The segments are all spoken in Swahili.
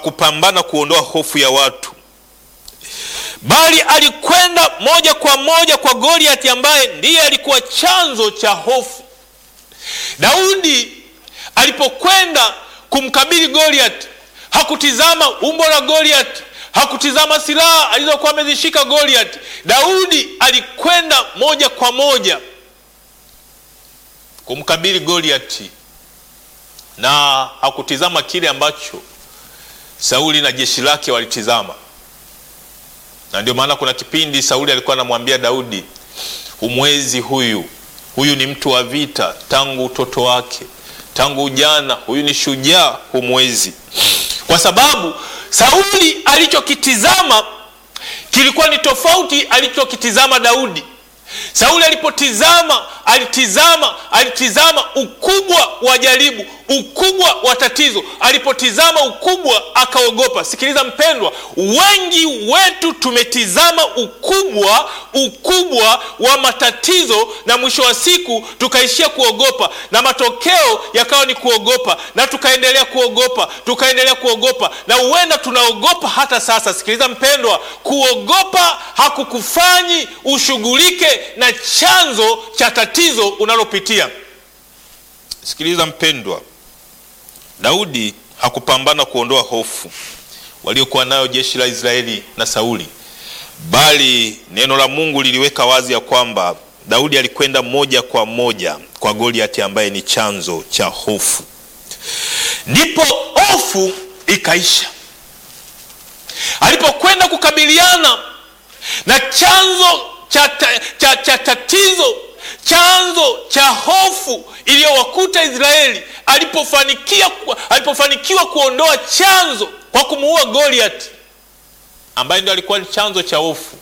hakupambana kuondoa hofu ya watu, bali alikwenda moja kwa moja kwa Goliati ambaye ndiye alikuwa chanzo cha hofu. Daudi alipokwenda kumkabili Goliati hakutizama umbo la Goliati, hakutizama silaha alizokuwa amezishika Goliati. Daudi alikwenda moja kwa moja kumkabili Goliati na hakutizama kile ambacho Sauli na jeshi lake walitizama. Na ndio maana kuna kipindi Sauli alikuwa anamwambia Daudi, humwezi huyu, huyu ni mtu wa vita tangu utoto wake, tangu ujana, huyu ni shujaa, humwezi. Kwa sababu Sauli alichokitizama kilikuwa ni tofauti alichokitizama Daudi. Sauli alipotizama alitizama alitizama ukubwa wa jaribu, ukubwa wa tatizo. Alipotizama ukubwa akaogopa. Sikiliza mpendwa, wengi wetu tumetizama ukubwa ukubwa wa matatizo, na mwisho wa siku tukaishia kuogopa, na matokeo yakawa ni kuogopa, na tukaendelea kuogopa, tukaendelea kuogopa, na huenda tunaogopa hata sasa. Sikiliza mpendwa, kuogopa hakukufanyi ushughulike na chanzo cha tatizo unalopitia. Sikiliza mpendwa, Daudi hakupambana kuondoa hofu waliokuwa nayo jeshi la Israeli na Sauli, bali neno la Mungu liliweka wazi ya kwamba Daudi alikwenda moja kwa moja kwa Goliati ambaye ni chanzo cha hofu, ndipo hofu ikaisha. Alipokwenda kukabiliana na chanzo cha, cha, cha tatizo chanzo cha hofu iliyowakuta Israeli, alipofanikia alipofanikiwa kuondoa chanzo kwa kumuua Goliati ambaye ndio alikuwa ni chanzo cha hofu,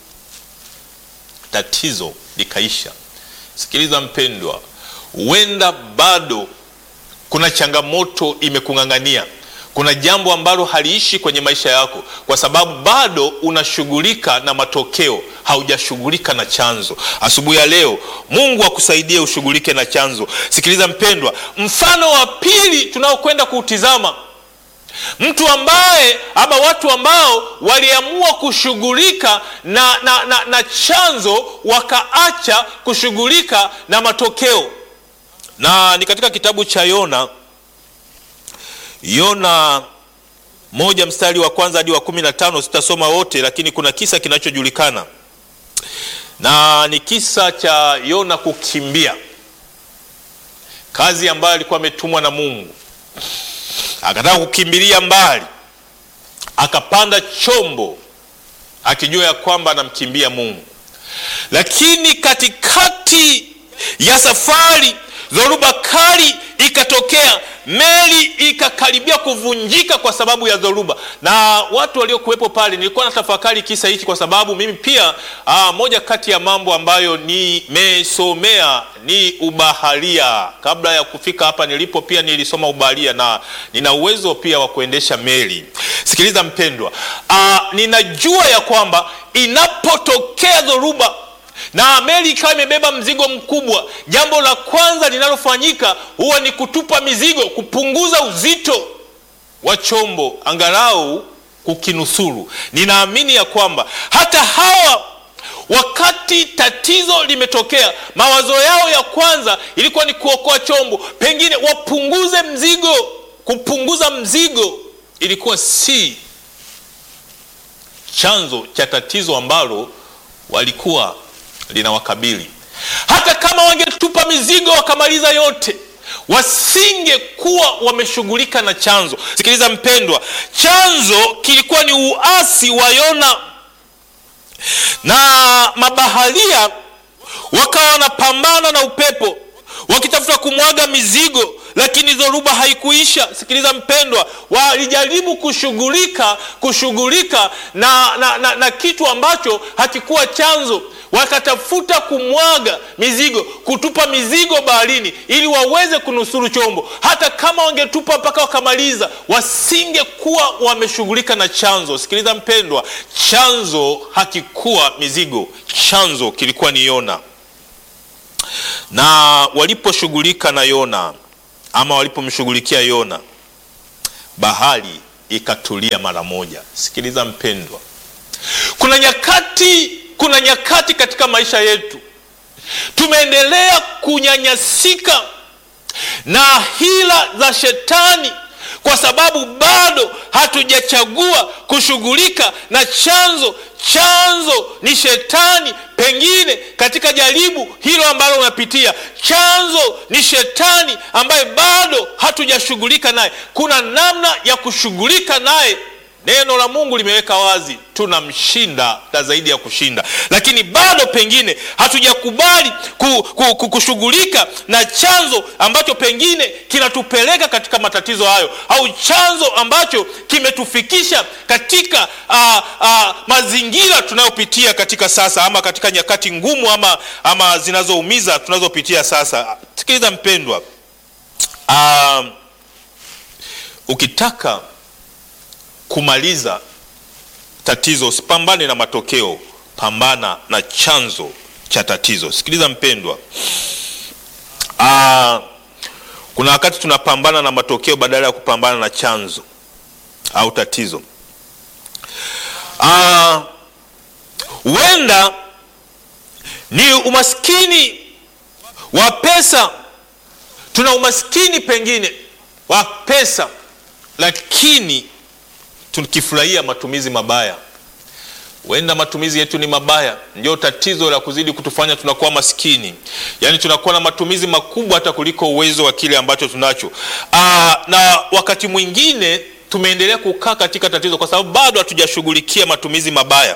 tatizo likaisha. Sikiliza mpendwa, huenda bado kuna changamoto imekung'ang'ania kuna jambo ambalo haliishi kwenye maisha yako, kwa sababu bado unashughulika na matokeo, haujashughulika na chanzo. Asubuhi ya leo, Mungu akusaidie ushughulike na chanzo. Sikiliza mpendwa, mfano wa pili tunaokwenda kuutizama, mtu ambaye ama watu ambao waliamua kushughulika na, na, na, na chanzo wakaacha kushughulika na matokeo, na ni katika kitabu cha Yona Yona moja mstari wa kwanza hadi wa kumi na tano. Sitasoma wote, lakini kuna kisa kinachojulikana na ni kisa cha Yona kukimbia kazi ambayo alikuwa ametumwa na Mungu. Akataka kukimbilia mbali, akapanda chombo akijua ya kwamba anamkimbia Mungu, lakini katikati ya safari dhoruba kali ikatokea, meli ikakaribia kuvunjika kwa sababu ya dhoruba. Na watu waliokuwepo pale, nilikuwa na tafakari kisa hiki kwa sababu mimi pia aa, moja kati ya mambo ambayo nimesomea ni ubaharia. Kabla ya kufika hapa nilipo, pia nilisoma ubaharia na nina uwezo pia wa kuendesha meli. Sikiliza mpendwa, aa, ninajua ya kwamba inapotokea dhoruba na meli ikawa imebeba mzigo mkubwa, jambo la kwanza linalofanyika huwa ni kutupa mizigo, kupunguza uzito wa chombo, angalau kukinusuru. Ninaamini ya kwamba hata hawa wakati tatizo limetokea, mawazo yao ya kwanza ilikuwa ni kuokoa chombo, pengine wapunguze mzigo. Kupunguza mzigo ilikuwa si chanzo cha tatizo ambalo walikuwa linawakabili. Hata kama wangetupa mizigo wakamaliza yote, wasingekuwa wameshughulika na chanzo. Sikiliza mpendwa, chanzo kilikuwa ni uasi wa Yona, na mabaharia wakawa wanapambana na upepo wakitafuta kumwaga mizigo, lakini dhoruba haikuisha. Sikiliza mpendwa, walijaribu kushughulika kushughulika na, na, na, na kitu ambacho hakikuwa chanzo wakatafuta kumwaga mizigo, kutupa mizigo baharini ili waweze kunusuru chombo. Hata kama wangetupa mpaka wakamaliza, wasingekuwa wameshughulika na chanzo. Sikiliza mpendwa, chanzo hakikuwa mizigo, chanzo kilikuwa ni Yona. Na waliposhughulika na Yona ama walipomshughulikia Yona, bahari ikatulia mara moja. Sikiliza mpendwa, kuna nyakati, kuna nyakati katika maisha yetu tumeendelea kunyanyasika na hila za shetani kwa sababu bado hatujachagua kushughulika na chanzo. Chanzo ni shetani, pengine katika jaribu hilo ambalo unapitia, chanzo ni shetani ambaye bado hatujashughulika naye. Kuna namna ya kushughulika naye. Neno la Mungu limeweka wazi, tunamshinda na zaidi ya kushinda, lakini bado pengine hatujakubali ku, ku, ku, kushughulika na chanzo ambacho pengine kinatupeleka katika matatizo hayo, au chanzo ambacho kimetufikisha katika a, a, mazingira tunayopitia katika sasa, ama katika nyakati ngumu ama, ama zinazoumiza tunazopitia sasa. Sikiliza mpendwa, a, ukitaka kumaliza tatizo usipambane na matokeo, pambana na chanzo cha tatizo. Sikiliza mpendwa, aa, kuna wakati tunapambana na matokeo badala ya kupambana na chanzo au tatizo. Huenda ni umaskini wa pesa, tuna umaskini pengine wa pesa, lakini tukifurahia matumizi mabaya. Huenda matumizi yetu ni mabaya, ndio tatizo la kuzidi kutufanya tunakuwa maskini, yaani tunakuwa na matumizi makubwa hata kuliko uwezo wa kile ambacho tunacho. Aa, na wakati mwingine tumeendelea kukaa katika tatizo kwa sababu bado hatujashughulikia matumizi mabaya,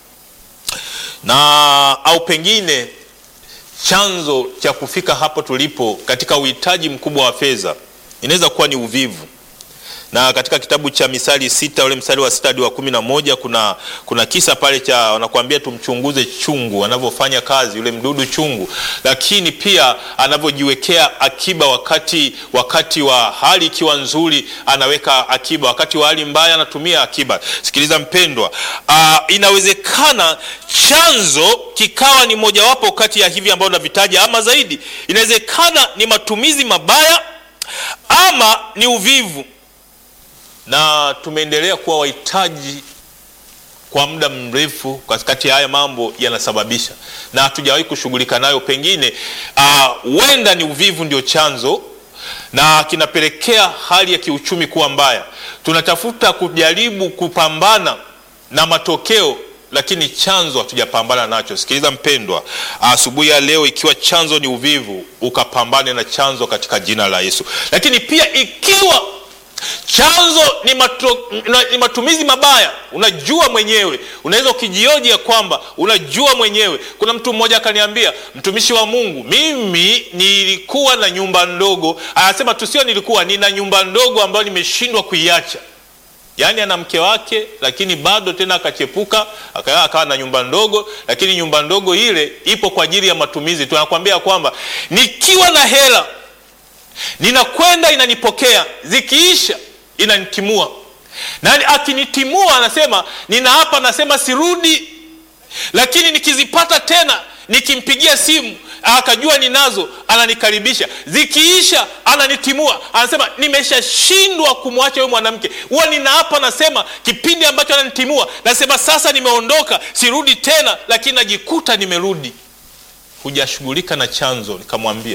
na au pengine chanzo cha kufika hapo tulipo katika uhitaji mkubwa wa fedha inaweza kuwa ni uvivu na katika kitabu cha Misali sita ule mstari wa sita hadi wa kumi na moja kuna, kuna kisa pale cha wanakuambia tumchunguze chungu anavyofanya kazi yule mdudu chungu, lakini pia anavyojiwekea akiba wakati, wakati wa hali ikiwa nzuri anaweka akiba, wakati wa hali mbaya anatumia akiba. Sikiliza mpendwa, aa, inawezekana chanzo kikawa ni mojawapo kati ya hivi ambavyo navitaja ama zaidi. Inawezekana ni matumizi mabaya ama ni uvivu na tumeendelea kuwa wahitaji kwa muda mrefu. Katikati ya haya mambo yanasababisha na hatujawahi kushughulika nayo, pengine huenda uh, ni uvivu ndio chanzo na kinapelekea hali ya kiuchumi kuwa mbaya. Tunatafuta kujaribu kupambana na matokeo, lakini chanzo hatujapambana nacho. Sikiliza mpendwa, asubuhi ya leo, ikiwa chanzo ni uvivu, ukapambane na chanzo katika jina la Yesu. Lakini pia ikiwa chanzo ni, matu, ni matumizi mabaya, unajua mwenyewe, unaweza ukijioji ya kwamba unajua mwenyewe. Kuna mtu mmoja akaniambia, mtumishi wa Mungu, mimi nilikuwa na nyumba ndogo. Anasema tu sio nilikuwa, nina nyumba ndogo ambayo nimeshindwa kuiacha. Yaani ana mke wake, lakini bado tena akachepuka akawa, akawa na nyumba ndogo, lakini nyumba ndogo ile ipo kwa ajili ya matumizi tu. Anakuambia kwamba nikiwa na hela ninakwenda inanipokea, zikiisha inanitimua, na akinitimua anasema nina hapa, anasema sirudi, lakini nikizipata tena nikimpigia simu akajua ninazo, ananikaribisha. Zikiisha ananitimua, anasema nimeshashindwa kumwacha huyo mwanamke. Huwa nina hapa, nasema kipindi ambacho ananitimua, nasema sasa nimeondoka, sirudi tena, lakini najikuta nimerudi. Hujashughulika na chanzo. Nikamwambia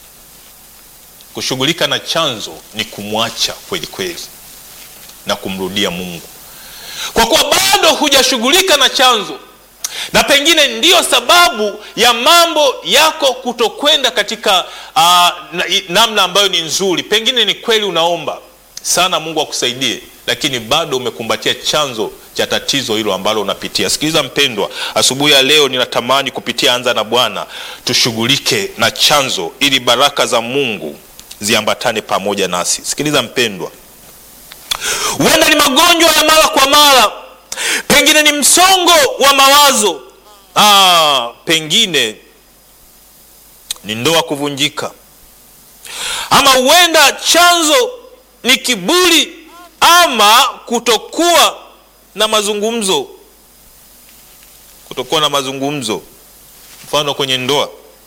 kushughulika na chanzo ni kumwacha kweli kweli na kumrudia Mungu, kwa kuwa bado hujashughulika na chanzo, na pengine ndiyo sababu ya mambo yako kutokwenda katika uh, namna ambayo ni nzuri. Pengine ni kweli unaomba sana Mungu akusaidie, lakini bado umekumbatia chanzo cha tatizo hilo ambalo unapitia. Sikiliza mpendwa, asubuhi ya leo ninatamani kupitia Anza na Bwana tushughulike na chanzo ili baraka za Mungu ziambatane pamoja nasi. Sikiliza mpendwa, huenda ni magonjwa ya mara kwa mara, pengine ni msongo wa mawazo, ah, pengine ni ndoa kuvunjika, ama huenda chanzo ni kiburi ama kutokuwa na mazungumzo, kutokuwa na mazungumzo. Mfano kwenye ndoa,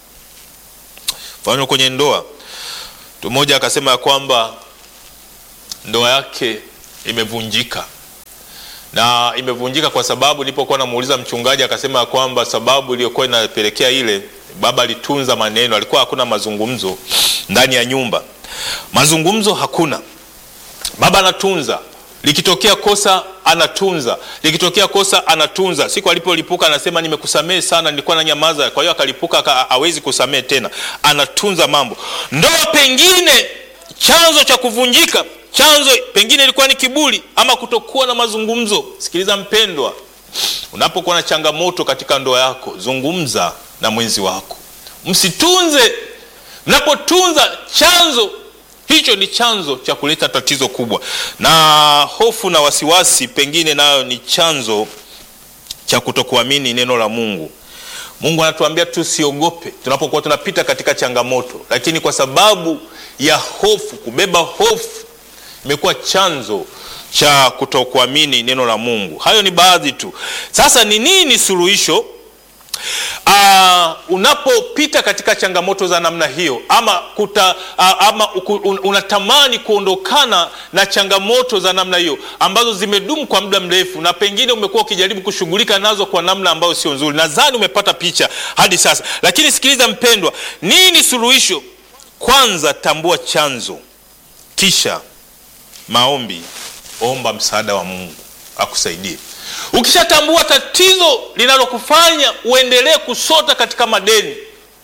mfano kwenye ndoa mtu mmoja akasema ya kwamba ndoa yake imevunjika na imevunjika kwa sababu nilipokuwa namuuliza mchungaji akasema kwamba sababu iliyokuwa inapelekea ile, baba alitunza maneno, alikuwa hakuna mazungumzo ndani ya nyumba, mazungumzo hakuna. Baba anatunza, likitokea kosa anatunza, likitokea kosa anatunza. Siku alipolipuka anasema nimekusamehe sana, nilikuwa na nyamaza. Kwa hiyo akalipuka, hawezi kusamehe tena, anatunza mambo. Ndoa pengine chanzo cha kuvunjika chanzo pengine ilikuwa ni kiburi ama kutokuwa na mazungumzo. Sikiliza mpendwa, unapokuwa na changamoto katika ndoa yako, zungumza na mwenzi wako, msitunze. Mnapotunza, chanzo hicho ni chanzo cha kuleta tatizo kubwa, na hofu na wasiwasi pengine nayo ni chanzo cha kutokuamini neno la Mungu. Mungu anatuambia tusiogope tunapokuwa tunapita katika changamoto, lakini kwa sababu ya hofu, kubeba hofu imekuwa chanzo cha kutokuamini neno la Mungu. Hayo ni baadhi tu. Sasa ni nini suluhisho? Uh, unapopita katika changamoto za namna hiyo ama, kuta, uh, ama un, unatamani kuondokana na changamoto za namna hiyo ambazo zimedumu kwa muda mrefu na pengine umekuwa ukijaribu kushughulika nazo kwa namna ambayo sio nzuri. Nadhani umepata picha hadi sasa, lakini sikiliza mpendwa, nini suluhisho? Kwanza tambua chanzo, kisha maombi, omba msaada wa Mungu akusaidie. Ukishatambua tatizo linalokufanya uendelee kusota katika madeni,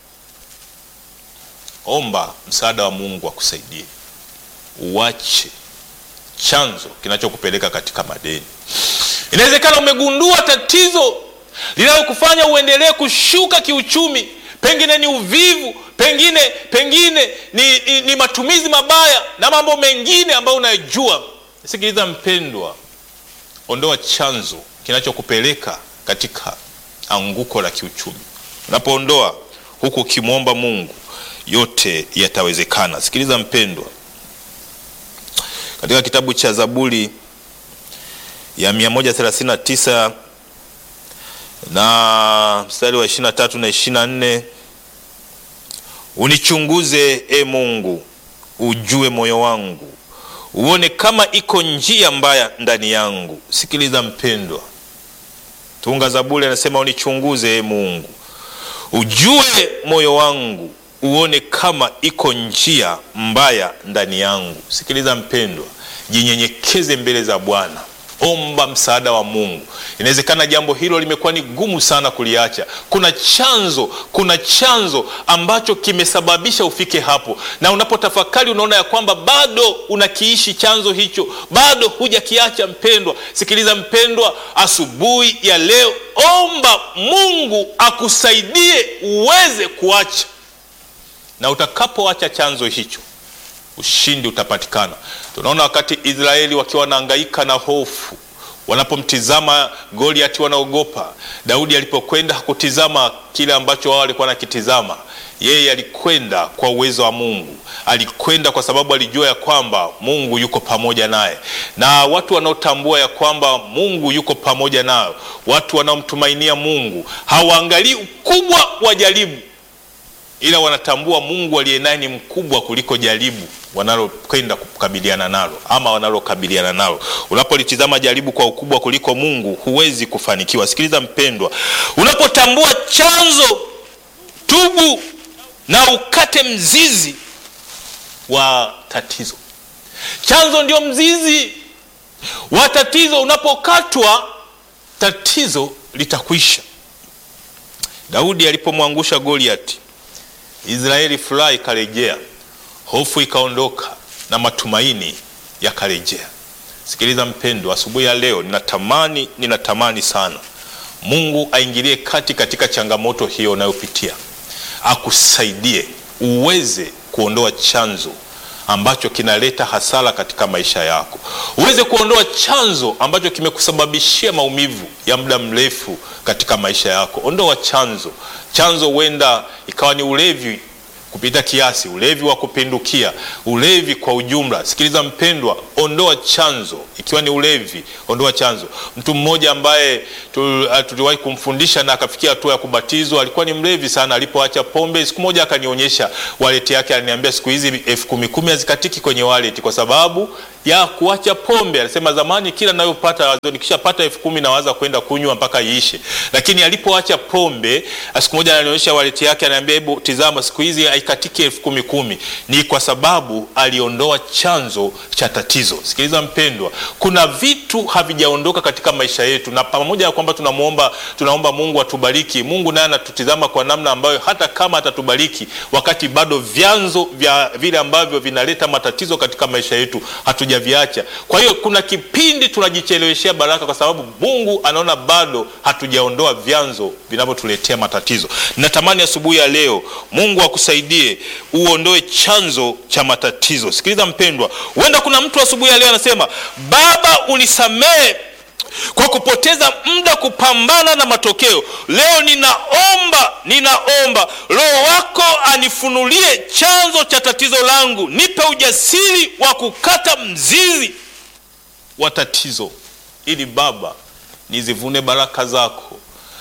omba msaada wa Mungu akusaidie, uache chanzo kinachokupeleka katika madeni. Inawezekana umegundua tatizo linalokufanya uendelee kushuka kiuchumi, pengine ni uvivu, pengine pengine ni, ni, ni matumizi mabaya na mambo mengine ambayo unayojua. Sikiliza mpendwa, ondoa chanzo kinachokupeleka katika anguko la kiuchumi. Unapoondoa huku ukimwomba Mungu, yote yatawezekana. Sikiliza mpendwa, katika kitabu cha Zaburi ya 139 na mstari wa 23 na 24, unichunguze e Mungu, ujue moyo wangu uone kama iko njia mbaya ndani yangu. Sikiliza mpendwa, tunga Zaburi anasema unichunguze e Mungu, ujue moyo wangu, uone kama iko njia mbaya ndani yangu. Sikiliza mpendwa, jinyenyekeze mbele za Bwana, omba msaada wa Mungu. Inawezekana jambo hilo limekuwa ni gumu sana kuliacha. Kuna chanzo, kuna chanzo ambacho kimesababisha ufike hapo, na unapotafakari unaona ya kwamba bado unakiishi chanzo hicho, bado hujakiacha. Mpendwa, sikiliza mpendwa, asubuhi ya leo omba Mungu akusaidie uweze kuacha, na utakapoacha chanzo hicho ushindi utapatikana. Tunaona wakati Israeli wakiwa wanahangaika na hofu, wanapomtizama Goliati wanaogopa. Daudi alipokwenda hakutizama kile ambacho wao walikuwa nakitizama, yeye alikwenda kwa uwezo wa Mungu, alikwenda kwa sababu alijua ya kwamba Mungu yuko pamoja naye. Na watu wanaotambua ya kwamba Mungu yuko pamoja nao, watu wanaomtumainia Mungu hawaangalii ukubwa wa jaribu ila wanatambua Mungu aliye naye ni mkubwa kuliko jaribu wanalokwenda kukabiliana nalo ama wanalokabiliana nalo. Unapolitizama jaribu kwa ukubwa kuliko Mungu, huwezi kufanikiwa. Sikiliza mpendwa, unapotambua chanzo, tubu na ukate mzizi wa tatizo. Chanzo ndio mzizi wa tatizo. Unapokatwa, tatizo litakwisha. Daudi alipomwangusha Goliati, Israeli furaha ikarejea, hofu ikaondoka na matumaini yakarejea. Sikiliza mpendwa, asubuhi ya leo ninatamani ninatamani sana Mungu aingilie kati katika changamoto hiyo unayopitia, akusaidie uweze kuondoa chanzo ambacho kinaleta hasara katika maisha yako, uweze kuondoa chanzo ambacho kimekusababishia maumivu ya muda mrefu katika maisha yako. Ondoa chanzo. Chanzo huenda ikawa ni ulevi kupita kiasi, ulevi wa kupindukia, ulevi kwa ujumla. Sikiliza mpendwa, ondoa chanzo. Ikiwa ni ulevi, ondoa chanzo. Mtu mmoja ambaye tu- uh, tuliwahi kumfundisha na akafikia hatua ya kubatizwa, alikuwa ni mlevi sana. Alipoacha pombe, siku moja akanionyesha wallet yake, aliniambia siku hizi elfu kumi kumi hazikatiki kwenye wallet kwa sababu ya kuacha pombe. Alisema zamani kila nayopata nikishapata elfu kumi nawaza kwenda kunywa mpaka iishe, lakini alipoacha pombe, siku moja ananionyesha wallet yake, ananiambia hebu tizama, siku hizi haikatiki elfu kumi kumi. Ni kwa sababu aliondoa chanzo cha tatizo. Sikiliza mpendwa, kuna vitu havijaondoka katika maisha yetu, na pamoja na kwamba tunamuomba tunaomba Mungu atubariki, Mungu naye anatutizama kwa namna ambayo hata kama atatubariki, wakati bado vyanzo vya vile ambavyo vinaleta matatizo katika maisha yetu hatujaviacha. Kwa hiyo kuna kipindi tunajicheleweshea baraka kwa sababu Mungu anaona bado hatujaondoa vyanzo vinavyotuletea matatizo. Natamani asubuhi ya leo Mungu akusaidie uondoe chanzo cha matatizo. Sikiliza mpendwa, huenda kuna mtu asubuhi ya leo anasema, Baba unisamehe kwa kupoteza muda kupambana na matokeo. Leo ninaomba, ninaomba Roho wako anifunulie chanzo cha tatizo langu, nipe ujasiri wa kukata mzizi wa tatizo, ili Baba nizivune baraka zako,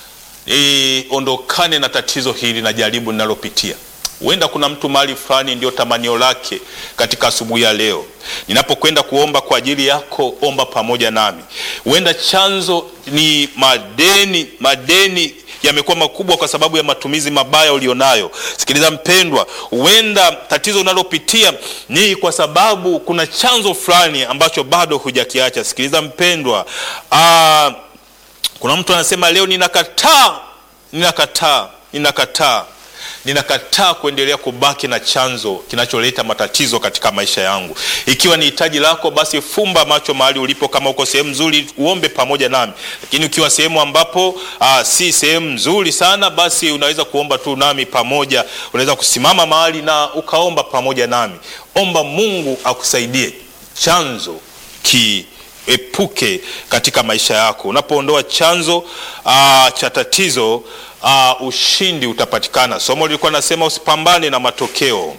niondokane na tatizo hili na jaribu ninalopitia. Huenda kuna mtu mahali fulani ndio tamanio lake katika asubuhi ya leo. Ninapokwenda kuomba kwa ajili yako, omba pamoja nami. Huenda chanzo ni madeni, madeni yamekuwa makubwa kwa sababu ya matumizi mabaya ulionayo. Sikiliza mpendwa, huenda tatizo unalopitia ni kwa sababu kuna chanzo fulani ambacho bado hujakiacha. Sikiliza mpendwa, aa, kuna mtu anasema leo ninakataa, ninakataa, ninakataa ninakataa kuendelea kubaki na chanzo kinacholeta matatizo katika maisha yangu. Ikiwa ni hitaji lako, basi fumba macho mahali ulipo. Kama uko sehemu nzuri, uombe pamoja nami, lakini ukiwa sehemu ambapo aa, si sehemu nzuri sana, basi unaweza kuomba tu nami pamoja. Unaweza kusimama mahali na ukaomba pamoja nami. Omba Mungu akusaidie chanzo ki epuke katika maisha yako. Unapoondoa chanzo aa, cha tatizo aa, ushindi utapatikana. Somo lilikuwa nasema usipambane na matokeo,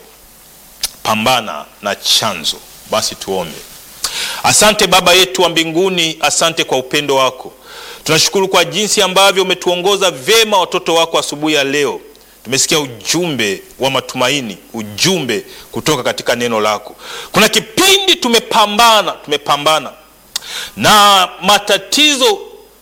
pambana na chanzo. Basi tuombe. Asante Baba yetu wa mbinguni, asante kwa upendo wako. Tunashukuru kwa jinsi ambavyo umetuongoza vyema watoto wako asubuhi ya leo. Tumesikia ujumbe wa matumaini, ujumbe kutoka katika neno lako. Kuna kipindi tumepambana, tumepambana na matatizo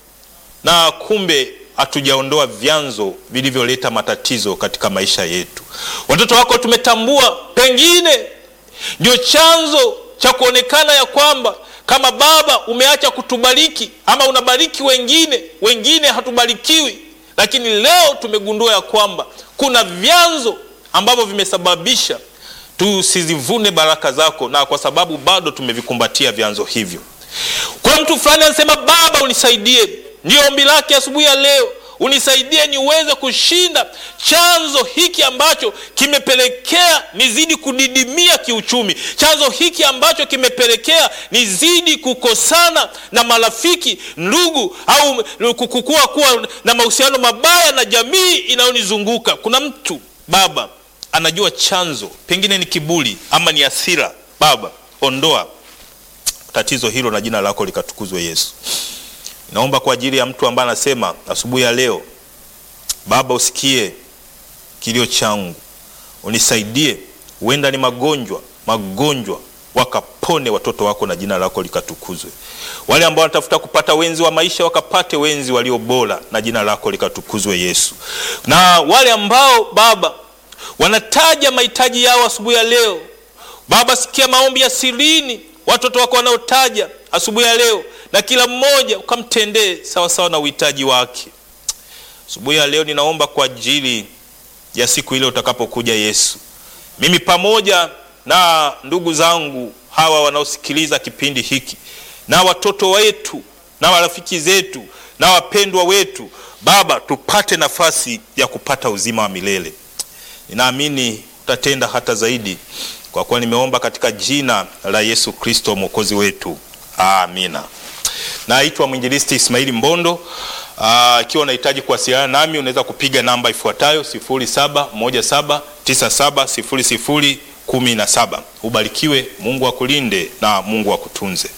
na kumbe hatujaondoa vyanzo vilivyoleta matatizo katika maisha yetu. Watoto wako tumetambua, pengine ndio chanzo cha kuonekana ya kwamba kama Baba umeacha kutubariki ama unabariki wengine, wengine hatubarikiwi. Lakini leo tumegundua ya kwamba kuna vyanzo ambavyo vimesababisha tusizivune baraka zako, na kwa sababu bado tumevikumbatia vyanzo hivyo kuna mtu fulani anasema Baba unisaidie. Ndiyo ombi lake asubuhi ya leo, unisaidie niweze kushinda chanzo hiki ambacho kimepelekea nizidi kudidimia kiuchumi, chanzo hiki ambacho kimepelekea nizidi kukosana na marafiki, ndugu, au kukua kuwa na mahusiano mabaya na jamii inayonizunguka. Kuna mtu Baba anajua chanzo, pengine ni kiburi ama ni hasira. Baba ondoa tatizo hilo na jina lako likatukuzwe Yesu. Naomba kwa ajili ya mtu ambaye anasema asubuhi ya leo, Baba usikie kilio changu, unisaidie. Huenda ni magonjwa, magonjwa wakapone watoto wako na jina lako likatukuzwe. Wale ambao wanatafuta kupata wenzi wa maisha wakapate wenzi walio bora na jina lako likatukuzwe Yesu. Na wale ambao Baba wanataja mahitaji yao asubuhi ya leo, Baba sikia maombi ya sirini watoto wako wanaotaja asubuhi ya leo, na kila mmoja ukamtendee sawasawa na uhitaji wake. Asubuhi ya leo ninaomba kwa ajili ya siku ile utakapokuja Yesu, mimi pamoja na ndugu zangu hawa wanaosikiliza kipindi hiki na watoto wetu na marafiki zetu na wapendwa wetu, Baba, tupate nafasi ya kupata uzima wa milele. Ninaamini utatenda hata zaidi kwa kuwa nimeomba katika jina la Yesu Kristo mwokozi wetu, amina. Naitwa mwinjilisti Ismaili Mbondo. Ah, ikiwa unahitaji kuwasiliana nami unaweza kupiga namba ifuatayo 0717970017. Ubarikiwe, Mungu akulinde na Mungu akutunze.